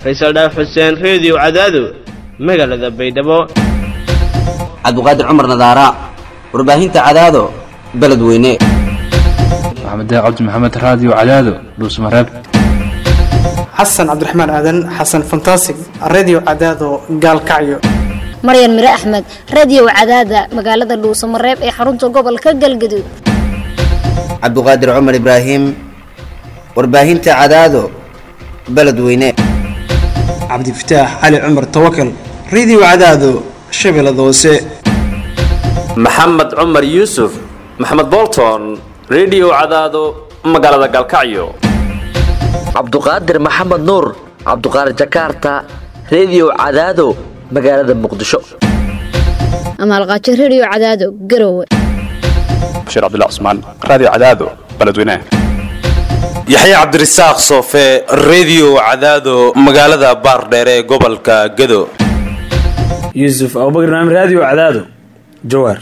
faysal dhaaf xuseen reediyo cadaado magaalada baydhabo cabdiqaadir cumar nadaara warbaahinta cadaado beledweyne maxamed cabdi maxamed raadiyo cadaado dhuusmareeb xasan cabdiraxmaan aadan xasan fantasig redio cadaado gaalkacyo maryan mire axmed radiyow cadaada magaalada dhuusamareeb ee xarunta gobolka galgaduud cabdiqaadir cumar ibraahim warbaahinta cadaado beledweyne cabdifataax cali cumar tawakal redio cadaado shabeellada hoose maxamed cumar yuusuf maxamed bolton redio cadaado magaalada galkacyo cabduqaadir maxamed nuur cabduqaadir jakarta redio cadaado magaalada muqdisho amaalqaajo rediyo cadaado garowe bashiir cabdilla cusmaan raadiyo cadaado beledweynaha yaxya cabdirasaaq soofe redio cadaado magaalada baardheere ee gobolka gado yuusuf abubakr naam raadiyo cadaado jawaar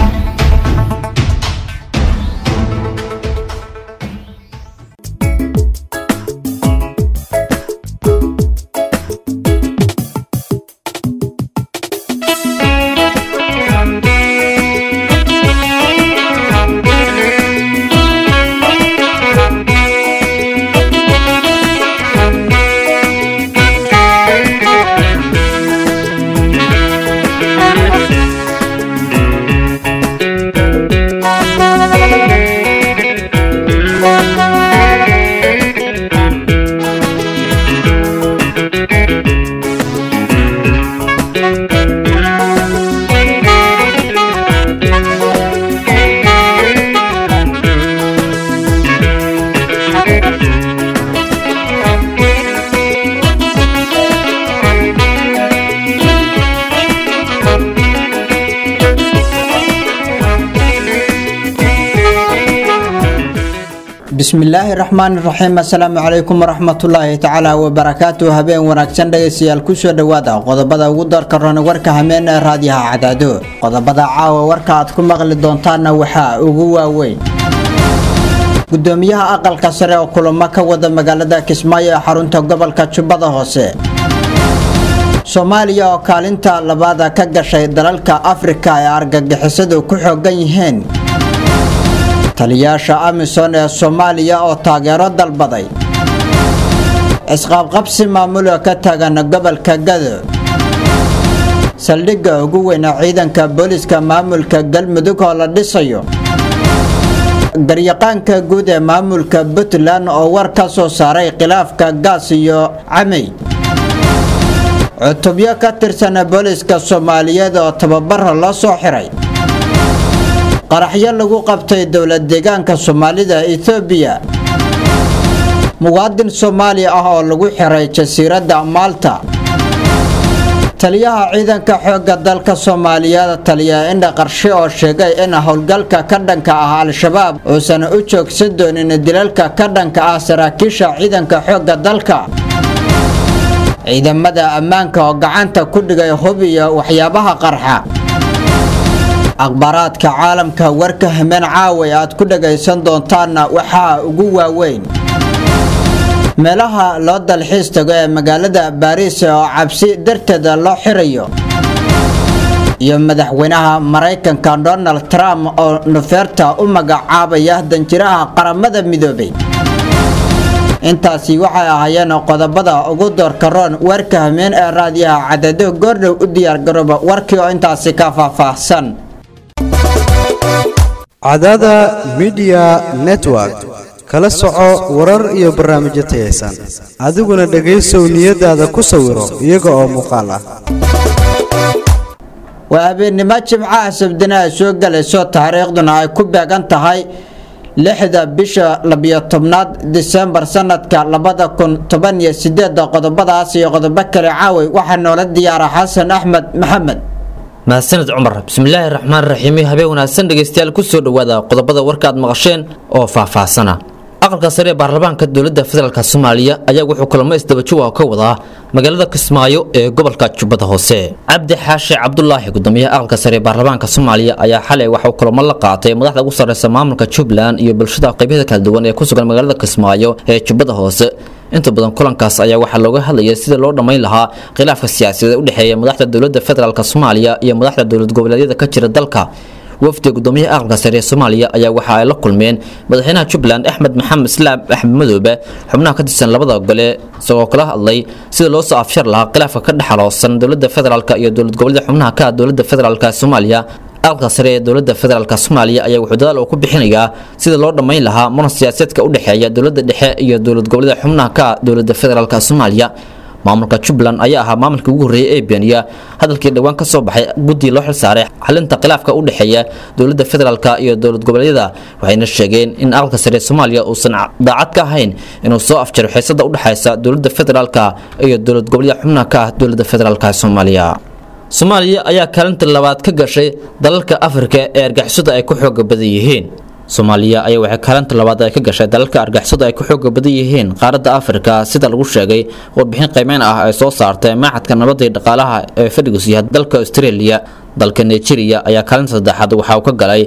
bismillaahi raxmaani raxiim assalaamu calaykum waraxmatullaahi tacaala wabarakaatu habeen wanaagsan dhegaystayaal kusoo dhowaada qodobada ugu doorka roona warka hameen ee raadiyaha cadaado qodobada caawa warka aad ku maqli doontaanna waxaa ugu waaweyn gudoomiyaha aqalka sare oo kulamo ka wada magaalada kismaayo ee xarunta gobolka jubbada hoose soomaaliya oo kaalinta labaada ka gashay dalalka afrika ee argagixisadu ku xoogan yihiin taliyaasha amisom ee soomaaliya oo taageero dalbaday isqaabqabsi maamuloo ka taagan gobolka gado saldhigga ugu weyna ciidanka booliska maamulka galmudug oo la dhisayo garyaqaanka guud ee maamulka puntland oo war ka soo saaray khilaafka gaas iyo camey cutubyo ka tirsan booliska soomaaliyeed oo tababara loo soo xiray qaraxyo lagu qabtay dowlad deegaanka soomaalida etoobiya muwaadin soomaali ah oo lagu xiray jasiiradda maalta taliyaha ciidanka xoogga dalka soomaaliyeed taliya indha qarshe oo sheegay in howlgalka ka dhanka ah al-shabaab uusan u joogsan doonin dilalka ka dhanka ah saraakiisha ciidanka xoogga dalka ciidamada ammaanka oo gacanta ku dhigay hub iyo waxyaabaha qarxa akhbaaraadka caalamka warka hameen caaway aad ku dhagaysan doontaanna waxaa ugu waaweyn meelaha loo dalxiis tago ee magaalada baariis oo cabsi darteeda loo xirayo iyo madaxweynaha maraykanka donald trump oo nofeerta u magacaabaya danjiraha qaramada midoobay intaasi waxay ahaayeen qodobada ugu doorka roon warka hameen ee raadiyaha cadado goordhow u diyaargarooba warkii oo intaasi ka faahfaahsan cadada midiya network kala soco warar iyo barnaamijyo tayaysan adiguna dhegaysow niyadaada ku sawiro iyaga oo muuqaal ah waa habeennimo jimcaha sabdina ay soo galayso taariikhduna ay ku beegan tahay lixda bisha labiyo tobnaad disembar sanadka labada kun toban iyo sideeda qodobadaas iyo qodobo kale caaway waxaa noola diyaara xasan axmed maxamed mahadsaned cumar bismillaahi raxmaan raxiim habeen wanaagsan dhegaystayaal kusoo dhowaada qodobada warkaad maqasheen oo faahfaahsana aqalka sare ee baarlamaanka dowladda federaalk soomaaliya ayaa wuxuu kulamo isdabajowa ka wadaa magaalada kismaayo ee gobolka jubbada hoose cabdi xaashe cabdulaahi gudoomiyaha aqalka sare ee baarlamaanka soomaaliya ayaa xalay waxauu kulamo la qaatay madaxda ugu sarreysa maamulka jubbaland iyo bulshada qeybyada kala duwan ee ku sugan magaalada kismaayo ee jubbada hoose inta badan kulankaas ayaa waxaa looga hadlayay sida loo dhammayn lahaa khilaafka siyaasadeed u dhexeeya madaxda dowladda federaalk soomaaliya iyo madaxda dowlad goboleedyada ka jira dalka wafdiga gudoomiyaha aqalka sare ee soomaaliya ayaa waxa ay la kulmeen madaxweynaha jubbaland axmed maxamed islaam axmed madoobe xubnaha ka tirsan labada gole isagoo kala hadlay sida loo soo afshar lahaa khilaafka ka dhexaloosan dowladda federaalk iyo dowlad goboleeda xubnaha ka ah dowladda federaalk soomaaliya aqalka sare ee dowladda federaalk soomaaliya ayaa wuxuu dadaal uu ku bixinayaa sida loo dhammayn lahaa muran siyaasaedka u dhexeeya dowladda dhexe iyo dowlad goboleeda xubnaha ka ah dowladda federaalk soomaaliya maamulka jubbaland ayaa ahaa maamulkii ugu horreeyay ee beeniya hadalkii dhowaan ka soo baxay guddii loo xilsaaray xalinta khilaafka u dhexeeya dowladda federaalk iyo dowlad goboleedyada waxayna sheegeen in aqalka sare soomaaliya uusan daacad ka ahayn inuu soo afjaro xiisada u dhexaysa dowladda federaalk iyo dowlad goboleedyada xubnaha ka ah dowladda federaalk soomaaliya soomaaliya ayaa kaalinta labaad ka gashay dalalka afrika ee argixisada ay ku xooga badan yihiin soomaaliya ayaa waxay kaalinta labaad ay ka gashay dalalka argixisada ay ku xooga badan yihiin qaaradda afrika sida lagu sheegay warbixin qiimeyn ah ay soo saartay maaxadka nabadda iyo dhaqaalaha ee fadhigus yahay dalka australia dalka nigeria ayaa kaalinta saddexaad waxa uu ka galay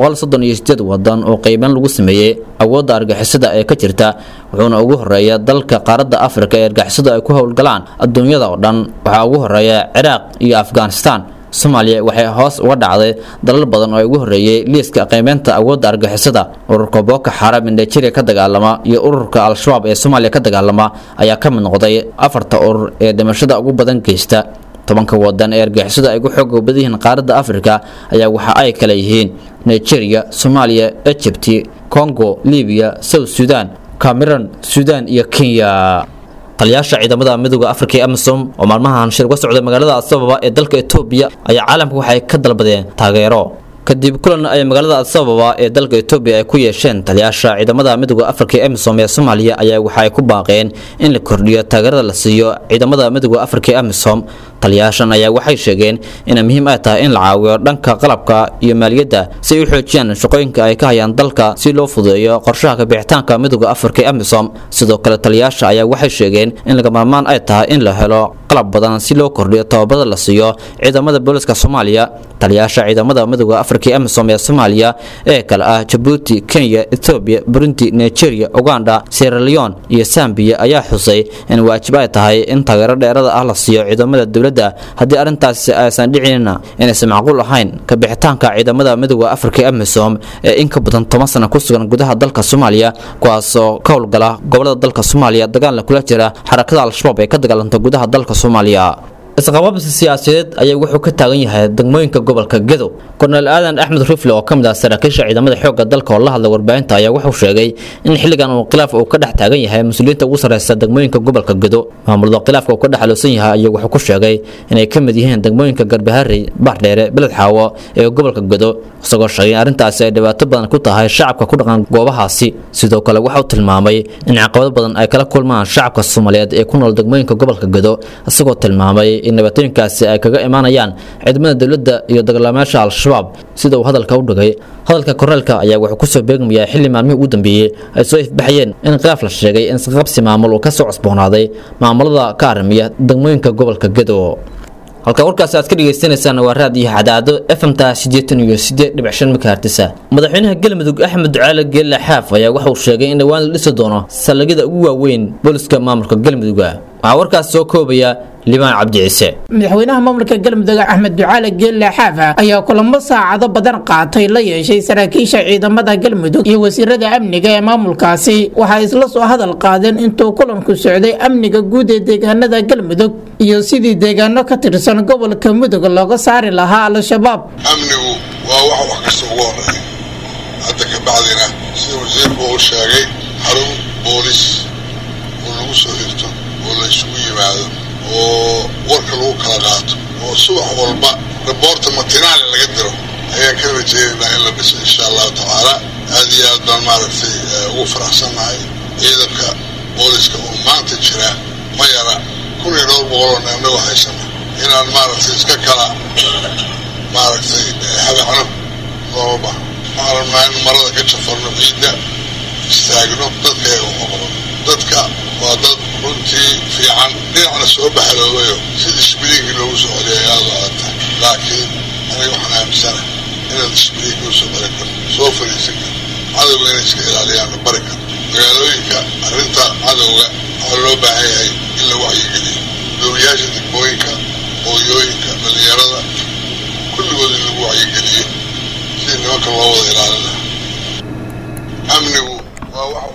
wadan oo qiimeyn lagu sameeyey awoodda argixisada ee ka jirta wuxuuna ugu horeeya dalka qaaradda afrika ee argixisadu ay ku howlgalaan adduunyada oo dhan waxaa ugu horeeya ciraaq iyo afghanistan soomaaliya waxay hoos uga dhacday dalal badan oo ugu horreeyey liiska qiimeynta awoodda argixisada ururka booko xaram ee nigeria ka dagaalama iyo ururka al-shabaab ee soomaaliya ka dagaalama ayaa ka mid noqday afarta urur ee dhimashada ugu badan geysta tobanka wadan ee argixisada ay ugu xooga badan yihiin qaaradda afrika ayaa waxa ay kale yihiin nigeria soomaaliya egypt congo libiya south sudan cameron sudan iyo kenya taliyaasha ciidamada midooda afrika ee amisom oo maalmahan shir uga socda magaalada asababa ee dalka etoobiya ayaa caalamka waxay ka dalbadeen taageero kadib kulan ay magaalada asababa ee dalka etoobiya ay ku yeesheen taliyaasha ciidamada midooda afrika ee amisom ee soomaaliya ayaa waxa ay ku baaqeen in la kordhiyo taageerada la siiyo ciidamada midooda afrika ee amisom taliyaashan ayaa waxay sheegeen inay muhiim ay tahay in la caawiyo dhanka qalabka iyo maaliyadda si ay u xoojiyaan shaqooyinka ay ka hayaan dalka si loo fududeeyo qorshaha kabixitaanka midooda afrika ee amisom sidoo kale taliyaasha ayaa waxay sheegeen in laga maarmaan ay tahay in la helo qalab badan si loo kordhiyo tababarada la siiyo ciidamada booliska soomaaliya taliyaasha ciidamada midooda afrika ee amisom ee soomaaliya ee kale ah jabuuti kenya etoobiya burundi nigeria uganda sierra leone iyo sambiya ayaa xusay in waajib ay tahay in taageero dheerada ah la siiyo ciidamada dowladda haddii arrintaasi aysan dhicinna inaysan macquul ahayn kabixitaanka ciidamada midooda afrika ee amisom ee in ka badan toban sano ku sugan gudaha dalka soomaaliya kuwaasoo ka howlgala gobolada dalka soomaaliya dagaalna kula jira xarakada al-shabaab ee ka dagaalanta gudaha dalka soomaaliya isqabaabsi siyaasadeed ayaa wuxuu ka taagan yahay degmooyinka gobolka gedo korneel aadan axmed rufle oo ka mid ah saraakiisha ciidamada xoogga dalka oo la hadlay warbaahinta ayaa wuxuu sheegay in xilligan uu khilaaf uu ka dhex taagan yahay mas-uuliyiinta ugu sarreysa degmooyinka gobolka gedo maamulada khilaafka uu ka dhex aloosan yahay ayuu wuxuu ku sheegay inay ka mid yihiin degmooyinka garbaharey bardheere beled xaawo ee gobolka gedo isagoo sheegay in arrintaasi ay dhibaato badan ku tahay shacabka ku dhaqan goobahaasi sidoo kale waxauu tilmaamay in caqabado badan ay kala kulmaan shacabka soomaaliyeed ee ku nool degmooyinka gobolka gedo isagoo tilmaamay in dhibaatooyinkaasi ay kaga imaanayaan ciidamada dowladda iyo dagaalamayaasha al-shabaab sida uu hadalka u dhigay hadalka korneelka ayaa wuxuu kusoo beegmayaa xilli maalmihii ugu dambeeyey ay soo ifbaxayeen in khilaaf la sheegay in isqabsi maamul uu ka soo cusboonaaday maamulada ka aramiya degmooyinka gobolka gedo halka warkaasi aad ka dhagaysanaysaan waa raadiyo cadaado fmta sideetan iyo sideed dhibic shan makaartisa madaxweynaha galmudug axmed ducaale geelle xaaf ayaa waxa uu sheegay in dhowaan la dhisi doono saldhigyada ugu waaweyn booliska maamulka galmudugga waxaa warkaas soo koobaya libaan cabdi ciise madaxweynaha maamulka galmudug axmed ducaale geelle xaafa ayaa kulamo saacado badan qaatay la yeeshay saraakiisha ciidamada galmudug iyo wasiirada amniga ee maamulkaasi waxay isla soo hadal qaadeen intuu kulanku socday amniga guud ee deegaanada galmudug iyo sidii deegaano ka tirsan gobolka mudug looga saari lahaa al-shabaab amnigu waa wax wax kasta ugu horeeya hadda ka bacdina sida wasiirku uu sheegay xarun boolis oo lagu soo hirto oo la isugu yimaado oo warka lagu kala qaato oo subax walba raboorta matinaale laga diro ayaan ka rajeynaynaa in la dhiso insha allahu tacaala aad iyo aad baan maaragtay ugu faraxsannahay ciidanka booliska oo maanta jira ma yara kun iyo dhowr boqoloo neemnago haysana inaan maaragtay iska kala maaragtay habacno looma baha waxaan rabnaa in marada ka jafarno ciidda istaagno dadka eega uqabno dadka waa dad runtii fiican dhinacna soo bahaloobayo sida isbiliinkii loogu soo celiyay aada aata laakiin aniga waxaan aaminsana inaad isbiliinkii usoo bari karto soo fadhiisan karto cadowga inay iska ilaaliyaanna bari karto magaalooyinka arrinta cadowga waxaa loo baahan yahay in la wacyigeliyo dowlayaasha degmooyinka hooyooyinka dhalinyarada kulligood in lagu wacyigeliyo si nimanka loo wada ilaalina amnigu waa wax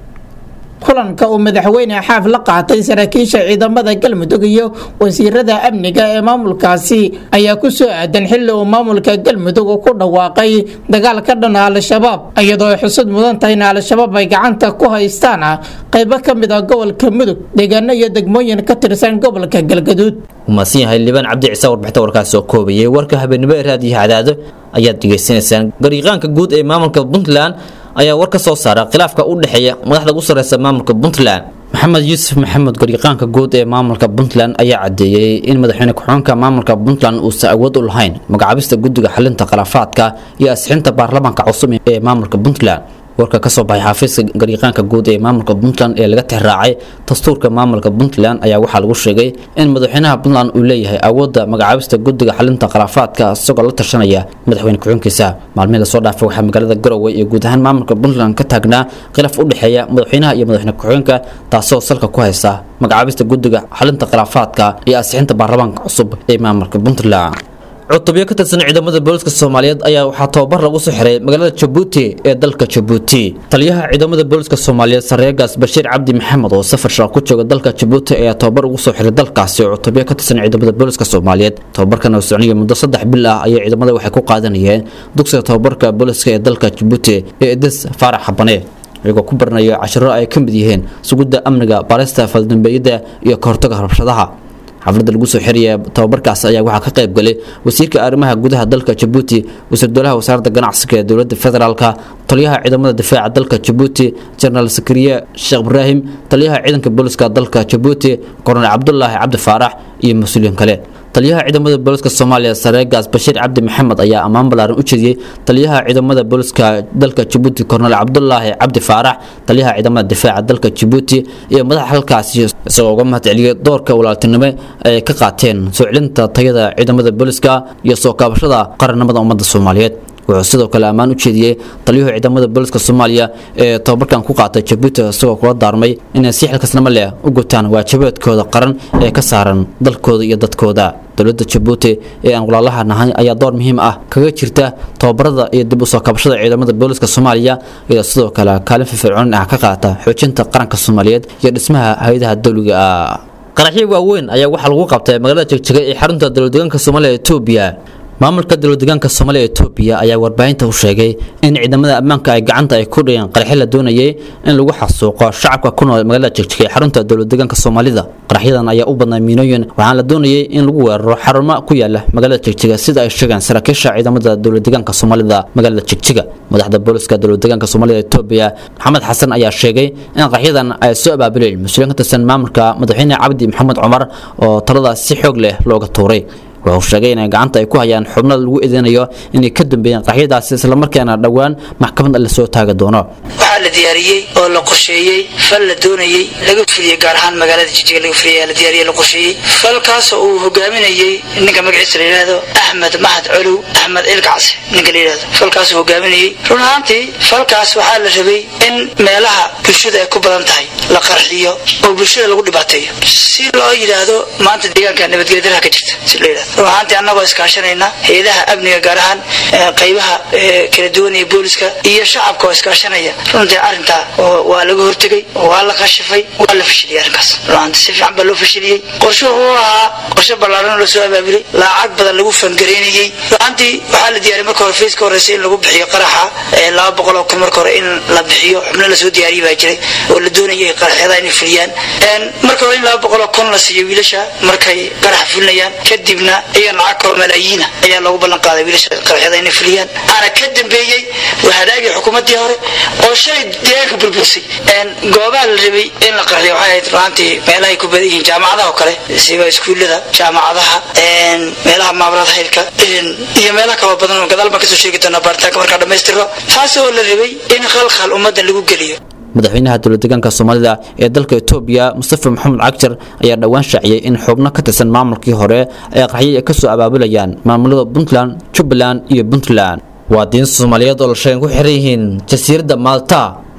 kulanka uu madaxweyne xaaf la qaatay saraakiisha ciidamada galmudug iyo wasiirada amniga ee maamulkaasi ayaa ku soo aadan xilli uu maamulka galmudug uu ku dhawaaqay dagaal ka dhan al-shabaab iyadoo ay xusud mudan tahay in al-shabaab ay gacanta ku haystaan qaybo ka mid ah gobolka mudug deegaano iyo degmooyin ka tirsan gobolka galgaduud umaasan yahay libaan cabdi ciise warbixinta warkaasi oo koobayay warka habeenimo ee raadiyo cadaado ayaad degeysanaysaan gariiqaanka guud ee maamulka puntland ayaa war ka soo saara khilaafka u dhexeeya madaxda ugu sarreysa maamulka puntland maxamed yuusuf maxamed gariiqaanka guud ee maamulka puntland ayaa cadeeyey in madaxweyne ku-xigeenka maamulka puntland uusan awood u lahayn magacaabista guddiga xalinta khilaafaadka iyo asixinta baarlamaanka cusub ee maamulka puntland warka ka soo baxay xafiiska gariiqaanka guud ee maamulka puntland ee laga tixraacay dastuurka maamulka puntland ayaa waxaa lagu sheegay in madaxweynaha puntland uu leeyahay awoodda magacaabista guddiga xalinta khilaafaadka isagoo la tashanaya madaxweyne ku-xigeenkiisa maalmihii lasoo dhaafay waxaa magaalada garowe iyo guud ahaan maamulka puntland ka taagnaa khilaaf u dhexeeya madaxweynaha iyo madaxweyne ku-xigeenka taasoo salka ku haysa magacaabista guddiga xalinta khilaafaadka iyo asixinta baarlamaanka cusub ee maamulka puntland cutubyo ka tirsan ciidamada booliska soomaaliyeed ayaa waxaa tababar lagu soo xiray magaalada jabuuti ee dalka jabuuti taliyaha ciidamada booliska soomaaliyeed sareegaas bashiir cabdi maxamed oo safar shaqo ku jooga dalka jabuuti ayaa tababar ugu soo xiray dalkaasi oo cutubyo ka tirsan ciidamada booliska soomaaliyeed tababarkan oo socnaya muddo saddex bil ah ayay ciidamada waxay ku qaadanayeen dugsiga tababarka booliska ee dalka jabuuti ee edis faarax xabane iyagoo ku baranaya cashiro ay ka mid yihiin sugidda amniga baarista faldambeeyada iyo kahortaga rabshadaha xafladda lagu soo xiraya tababarkaas ayaa waxaa ka qayb galay wasiirka arrimaha gudaha dalka jabuuti wasiir dowlaha wasaaradda ganacsiga ee dowladda federaalka taliyaha ciidamada difaaca dalka jabuuti jenaraal sakariye sheekh ibraahim taliyaha ciidanka booliska dalka jabuuti kornel cabdulaahi cabdi faarax iyo mas-uuliyiin kale taliyaha ciidamada booliska soomaaliya sareegaas bashiir cabdi maxamed ayaa ammaan ballaaran u jeediyey taliyaha ciidamada booliska dalka jabuuti kornel cabdulaahi cabdi faarax taliyaha ciidamada difaaca dalka jabuuti iyo madaxa halkaasi isagoo uga mahadceliyey doorka walaaltinimo ay ka qaateen soo celinta tayada ciidamada booliska iyo soo kaabashada qarannimada ummadda soomaaliyeed wuxuu sidoo kale ammaan u jeediyey taliyuhu ciidamada booliska soomaaliya ee tababarkan ku qaatay jabuuti isagoo kula daarmay inay si xilkasnimo leh u gutaan waajibaadkooda qaran ee ka saaran dalkooda iyo dadkooda dowladda jabuuti ee aan walaalaha nahay ayaa door muhiim ah kaga jirta tababarada iyo dib u soo kabashada ciidamada booliska soomaaliya iyadoo sidoo kale kaalin firfircoon ah ka qaata xoojinta qaranka soomaaliyeed iyo dhismaha hay-adaha dowliga ah qaraxyo waaweyn ayaa waxaa lagu qabtay magaalada jegjega ee xarunta dowladdeegaanka soomaaliya etoobiya maamulka dowladdeegaanka soomaaliya etoobiya ayaa warbaahinta u sheegay in ciidamada ammaanka ay gacanta ay ku dhigeen qaraxyo la doonayay in lagu xasuuqo shacabka ku nool magaalada jegjega ee xarunta dowladdeegaanka soomaalida qaraxyadan ayaa u badnay miinooyin waxaana la doonayay in lagu weeraro xarumo ku yaala magaalada jegjega sida ay sheegeen saraakiisha ciidamada dowladdeegaanka soomaalida magaalada jegjega madaxda booliska dowladdeegaanka soomaalida etoobiya maxamed xasan ayaa sheegay in qaraxyadan ay soo abaabuleen mas-uuliyiin ka tirsan maamulka madaxweyne cabdi maxamed cumar oo taladaas si xoog leh looga tuuray wuxuu sheegay inay gacanta ay ku hayaan xubno lagu eedeynayo inay ka dambeeyeen qaxyadaasi islamarkaana dhowaan maxkamad la soo taagi doono waxaa la diyaariyey oo la qorsheeyey fal la doonayey laga fuliyey gaar ahaan magaalada jijiga laga fuliyey la diyaariyey la qorsheeyey falkaasoo uu hogaaminayey ninka magaciisa la yidhaahdo axmed mahad colow axmed ilkacse ninka la yidhahdo falkaasuu hogaaminayey run ahaantii falkaas waxaa la rabay in meelaha bulshada ay ku badan tahay la qarxiyo oo bulshada lagu dhibaateeyo si loo yidhaahdo maanta deegaanka nabadgelya daraha ka jirta si loo yidhahdo run ahaantii annagoo iskaashanayna hay-adaha amniga gaar ahaan qaybaha kala duwan ee booliska iyo shacabka oo iskaashanaya runtii arrintaa waa laga hortegay waa la qashifay waa la fashiliyey arrinkaas runaanti si fiican baa loo fashiliyey qorshuhu uu ahaa qorshe ballaaran oo lasoo abaabulay lacag badan lagu fangareynayey runaantii waxaa la diyaariyay marka hore fayska horeysa in lagu bixiyo qaraxa laba boqol oo kun marka hore in la bixiyo xubno lasoo diyaariyay baa jiray oo la doonayay qaraxyada inay fuliyaan marka hore in laba boqol oo kun la siiyo wiilasha markay qaraxa fulinayaan kadibna iyaga lacag kaloo malaayiina ayaa loogu ballan qaaday wiilasha qaraxyada inay fuliyaan ana ka dambeeyey waa hadaagii xukuumaddii hore oo shalay deegaanka burbursay goobaha la rabay in la qarxiyo waxay ahayd runaantii meelahay ku badan yihiin jaamacadaha oo kale siba iskuullada jaamacadaha meelaha maabarada haylka iyo meelaha kaloo badan oo gadaal baan kasoo sheegi doonaa baaritaanka markaa dhammaystiro taas oo la rabay in khalkhal ummaddan lagu geliyo madaxweynaha dowladdeegaanka soomaalida ee dalka etoobiya mustafa maxamed cagjar ayaa dhowaan shaaciyey in xubno ka tirsan maamulkii hore ay qaxyo ay ka soo abaabulayaan maamulada puntland jubbaland iyo puntland waa diin soomaaliyeed oo la sheegen ku xiran yihiin jasiiradda maalta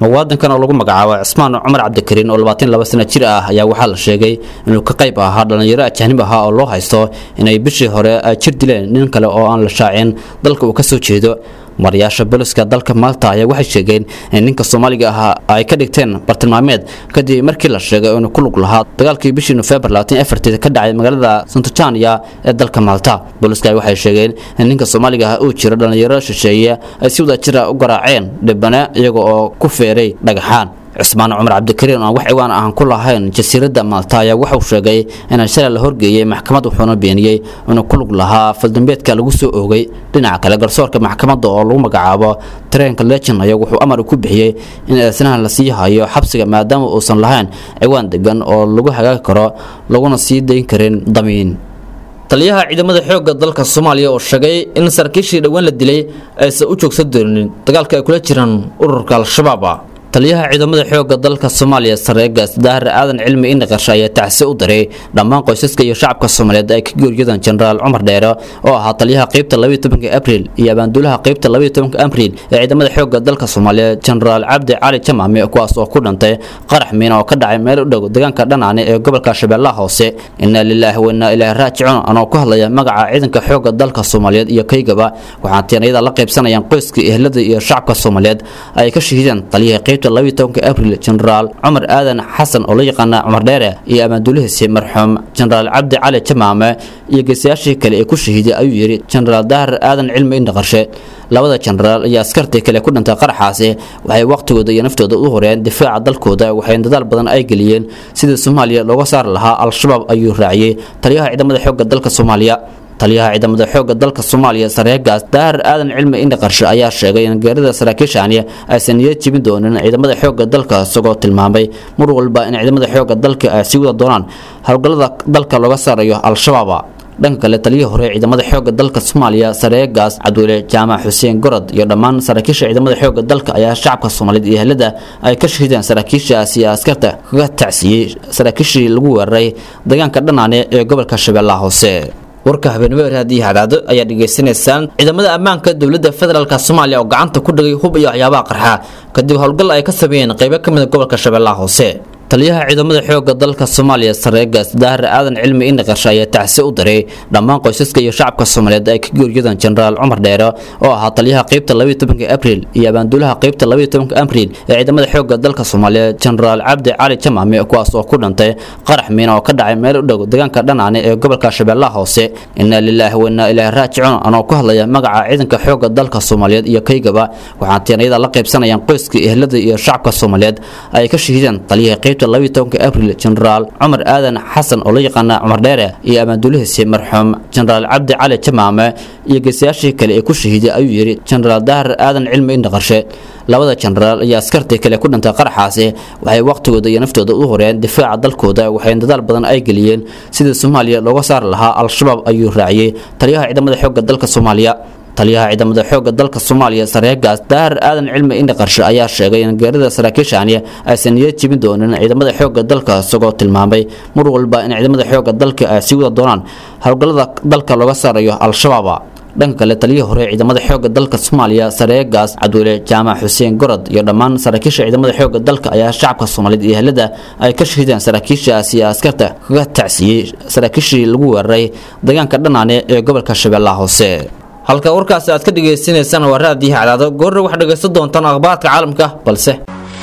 muwaadinkan oo lagu magacaabo cismaan cumar cabdikariin oo labaatan laba sano jir ah ayaa waxaa la sheegay inuu ka qayb ahaa dhallinyaro ajaanib ahaa oo loo haysto inay bishii hore ay jir dileen nin kale oo aan la shaacin dalka uu ka soo jeedo marayaasha booliska dalka maalta ayaa waxay sheegeen in ninka soomaaliga ahaa ay ka dhigteen bartilmaameed kadib markii la sheegay inuu ku lug lahaa dagaalkii bishii nofembar labaatan ka dhacay magaalada santojania ee dalka maalta booliska waxay sheegeen in ninka soomaaliga ah uu jiro dhallinyaro shisheeye ay si wada jira u garaaceen dhibane iyaga oo ku feeray dhagaxaan cismaan cumar cabdikariin oo aan wax ciwaan ahan ku lahayn jasiiradda maalta ayaa wuxuu sheegay inaan shalay la horgeeyey maxkamad wuxuuna beeniyey inuu ku lug lahaa faldambeedka lagu soo oogay dhinaca kale garsoorka maxkamadda oo lagu magacaabo tareenka legend ayaa wuxuu amar ku bixiyey in eedsanaha la sii hayo xabsiga maadaama uusan lahayn ciwaan degan oo lagu hagaagi karo laguna sii dayn karin damiin taliyaha ciidamada xoogga dalka soomaaliya oo sheegay in saraakiishii dhowaan la dilay aysan u joogsan doonin dagaalka ay kula jiraan ururka al-shabaab taliyaha ciidamada xoogga dalka soomaaliya sareegaas daahir aadan cilmi indhaqarshe ayaa tacsi u diray dhammaan qoysaska iyo shacabka soomaaliyeed ay ka geeriyodaan jenaraal cumar dheere oo ahaa taliyaha qeybta abriil iyo abaanduulaha qeybta abriil ee ciidamada xoogga dalka soomaaliya jenaraal cabdi cali jamaame kuwaas oo ku dhintay qarax miina oo ka dhacay meel u dhow deegaanka dhanaane ee gobolka shabeellaha hoose inaa lilaahi wa inaa ilaahi raajicuun anoo ku hadlaya magaca ciidanka xoogga dalka soomaaliyeed iyo kaygaba waxaan teenayada la qaybsanayaan qoyska ehlada iyo shacabka soomaaliyeed ay ka shahiideen taliyaha qeybta abriil jenaraal cumar aadan xasan oo la yaqaana cumar dheere iyo amaanduulihiisi marxuum jenaraal cabdi cali jamaame iyo geesayaashii kale ee ku shahiiday ayuu yidhi jenaraal daahir aadan cilmi indhaqarshe labada jenaraal iyo askartii kale ku dhintay qaraxaasi waxay waqtigooda iyo naftooda u horeen difaaca dalkooda waxayna dadaal badan ay geliyeen sidii soomaaliya looga saari lahaa al-shabaab ayuu raaciyey taliyaha ciidamada xoogga dalka soomaaliya taliyaha ciidamada xoogga dalka soomaaliya sareegaas daahir aadan cilmi indhaqarshe ayaa sheegay in geerida saraakiishaani aysan niyad jebin doonin ciidamada xoogga dalka isagoo tilmaamay mar walba in ciidamada xoogga dalka ay sii wada doonaan howlgallada dalka looga saarayo al-shabaab dhanka kale taliyihii hore ciidamada xoogga dalka soomaaliya sareegaas cabduule jaamac xuseen gorod iyo dhammaan saraakiisha ciidamada xoogga dalka ayaa shacabka soomaaliyeed iyo ehlada ay ka shahideen saraakiishaas iyo askarta kaga tacsiiyey saraakiishii lagu weeraray deegaanka dhanaane ee gobolka shabeellaha hoose warka habeenimo raadiyo hadaado ayaa dhegaysanaysaan ciidamada ammaanka dowladda federaalk soomaaliya oo gacanta ku dhigay hub iyo waxyaabaha qarxa kadib howlgal ay ka sameeyeen qaybo ka mid a gobolka shabeellaha hoose taliyaha ciidamada xoogga dalka soomaaliya sareegaas daahir aadan cilmi indhaqarshe ayaa tacsi u diray dhammaan qoysaska iyo shacabka soomaaliyeed ay ka geeriyodaan jenaraal cumar dheere oo ahaa taliyaha qeybta abriil iyo abaanduulaha qeybta abriil ee ciidamada xoogga dalka soomaaliya jenaraal cabdi cali jamaame kuwaas oo ku dhintay qarax miina oo ka dhacay meel u dhow deegaanka dhanaane ee gobolka shabeellaha hoose inaa lilaahi wa inaa ilaahi raajicuun anoo ku hadlaya magaca ciidanka xoogga dalka soomaaliyeed iyo kaygaba waxaan teenayada la qaybsanayaan qoyska ehlada iyo shacabka soomaaliyeed ay ka shahiideen taliyaha qeybta abriil jenaraal cumar aadan xasan oo la yaqaana cumar dheere iyo amaanduulihiisi marxuum jenaraal cabdi cali jamaame iyo geesayaashii kale ee ku shahiiday ayuu yidhi jenaraal daahir aadan cilmi indhaqarshe labada jenaraal iyo askartii kale ku dhintay qaraxaasi waxay waqtigooda iyo naftooda u horeen difaaca dalkooda waxayna dadaal badan ay geliyeen sidii soomaaliya looga saari lahaa al-shabaab ayuu raaciyey taliyaha ciidamada xoogga dalka soomaaliya taliyaha ciidamada xoogga dalka soomaaliya sareegaas daahir aadan cilmi indhaqarshe ayaa sheegay in geerida saraakiishaani aysan niyad jebin doonin ciidamada xoogga dalka isagoo tilmaamay mar walba in ciidamada xoogga dalka ay sii wada doonaan howlgallada dalka looga saarayo al-shabaab dhanka kale taliyihii hore ciidamada xoogga dalka soomaaliya sareegaas cabduule jaamac xuseen gorod iyo dhammaan saraakiisha ciidamada xoogga dalka ayaa shacabka soomaaliyeed iyo ehlada ay ka shahideen saraakiishaas iyo askarta kaga tacsiiyey saraakiishii lagu weeraray deegaanka dhanaane ee gobolka shabeellaha hoose halka warkaasi aad ka dhagaysanaysaan waa raadiyaha cadaado goorna waxaad dhegaysan doontaan akhbaarka caalamka balse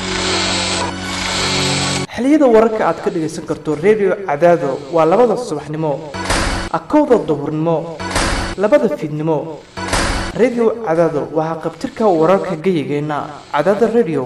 xiliyada wararka aad ka dhagaysan karto redio cadaado waa labada subaxnimo akowda duhurnimo labada fiidnimo redio cadaado waxaa qabtirka wararka geyigeenna cadaada redio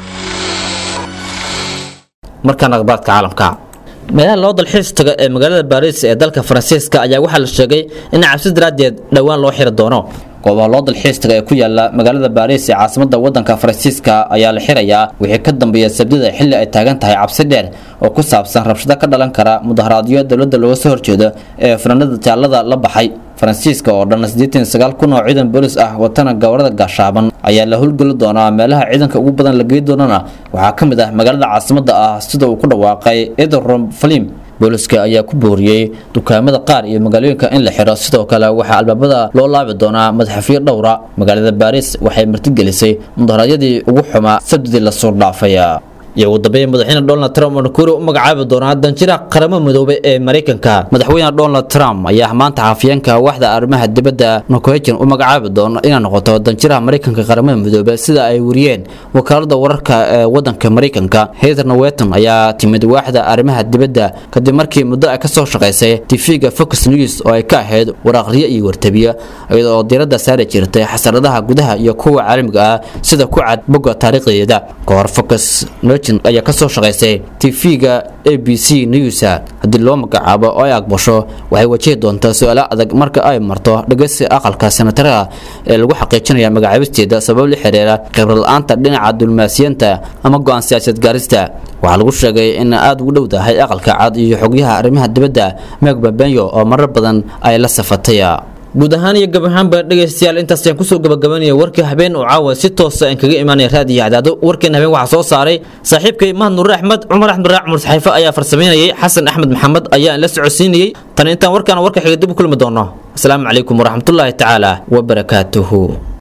markaan akhbaarka caalamka meelaha loo dalxiis tago ee magaalada baariis ee dalka faransiiska ayaa waxaa la sheegay in cabsi daraaddeed dhowaan loo xiri doono goobaha loo dalxiis taga ee ku yaala magaalada baariis ee caasimada wadanka faransiiska ayaa la xirayaa wixii ka dambeeya sabdida xilli ay taagan tahay cabsi dheer oo ku saabsan rabshado ka dhalan kara mudaharaadyo dowladda looga soo horjeedo ee fanaanada jaallada la baxay faransiiska oo dhan siddeetan sagaal kun oo ciidan boolis ah watana gawarada gaashaaban ayaa la howlgeli doonaa meelaha ciidanka ugu badan la gey doonana waxaa ka mid ah magaalada caasimada ah sida uu ku dhawaaqay edrom falim booliska ayaa ku booriyey dukaamada qaar iyo magaalooyinka in la xiro sidoo kale waxaa albaabada loo laabi doonaa madaxafiyo dhowra magaalada baariis waxay martigelisay mudaharaadyadii ugu xumaa sabdidii lasoo dhaafay iyo ugu dambeyn madaxweyne donald trump oo nakuri u magacaabi doonaa danjiraha qaramo midoobay ee maraykanka madaxweyne donald trump ayaa maanta xafiyeenka waxda arrimaha dibadda nokohejan u magacaabi doona inay noqoto danjiraha maraykanka qaramada midoobay sida ay wariyeen wakaalada wararka ee wadanka maraykanka heather noweton ayaa timid waaxda arrimaha dibadda kadib markii muddo ay kasoo shaqaysay tv-ga fox news oo ay ka ahayd waraaqriyo iyo wartabiyo iyada oo diiradda saari jirtay xasaradaha gudaha iyo kuwa caalamiga ah sida ku cad bogga taariikhdeeda kahor fox ayaa kasoo shaqaysay tv-ga a b c news haddii loo magacaabo oo ay aqbasho waxay wajihi doontaa su-aalo adag marka ay marto dhageysi aqalka senataraha ee lagu xaqiijinaya magacaabisteeda sabab la xiriira khibrad la-aanta dhinaca dulmaasiyanta ama go-aan siyaasad gaarista waxaa lagu sheegay in aada ugu dhowdahay aqalka cad iyo xogyaha arrimaha dibadda meg babenyo oo marar badan ay la safatay guud ahaan iyo gab ahaanba dhegaystayaal intaas ayaan kusoo gabagabanaya warkii habeen oo caawa si toosa aan kaga imaanaya raadiyo cadaado warkeena habeen waxaa soo saaray saaxiibkay mahad nuure axmed cumar axmed raac cumar saxiifo ayaa farsameynayay xasan axmed maxamed ayaa la socodsiinayey tan intaan warkaan warka xiga dib u kulmi doono asalaamu calaykum waraxmatullaahi tacaala wabarakaatuhu